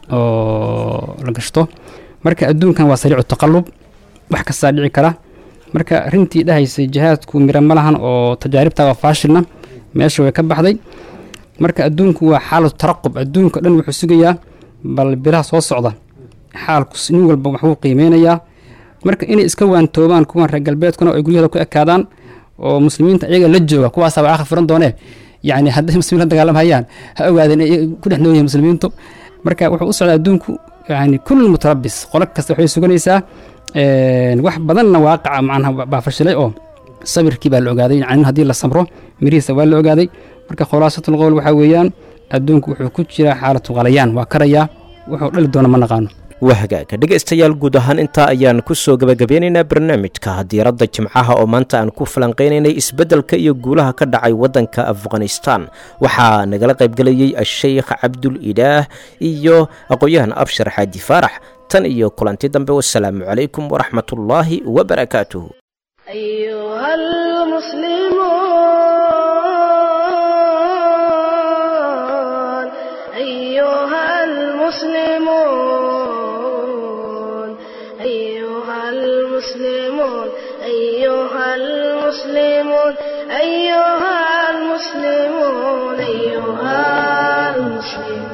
oo la gashto marka adduunkan waa sariicu taqallub wax kastaa dhici kara marka arrintii dhahaysay jihaadku miro ma lahan oo tajaaribta waa faashilna meesha way ka baxday marka adduunku waa xaalatu taraqub adduunka dhan wuxuu sugayaa bal bilaha soo socda xaalku s- nin walba waxbuu qiimeynayaa marka inay iska waantoobaan kuwan reer galbeedkuna oo ay guryahooda ku ekaadaan oo muslimiinta iyaga la jooga kuwaasaa waa aakhir furan doonee yacni hadday muslimiin la dagaalamhayaan ha ogaadeen inay ku dhex nool yihiin muslimiintu marka wuxuu u socdaa adduunku yani kulli mutarabis qolo kasta waxay suganaysaa een, wax badanna waaqaca macnaha baa fashilay oo sabirkii baa la ogaaday yani haddii la samro mirihiisa waa la ogaaday marka khulaasatul qowl waxaa weeyaan adduunku wuxuu ku jiraa xaalatu qalayaan waa karayaa wuxuu dhali doona ma naqaano waa hagaaga dhegaystayaal guud ahaan intaa ayaan ku soo gebagabeynaynaa barnaamijka diiradda jimcaha oo maanta aan ku falanqaynaynay isbeddelka iyo guulaha ka dhacay waddanka afghanistan waxaa nagala qaybgelayey asheykh cabdul ilaah iyo aqoon-yahan abshar xaaji faarax tan iyo kulanti dambe wasalaamu calaykum waraxmatullaahi wabarakaatuhu أيها المسلمون أيها المسلمون أيها المسلمون أيها المسلمون أيها المسلمون أيها المسلمون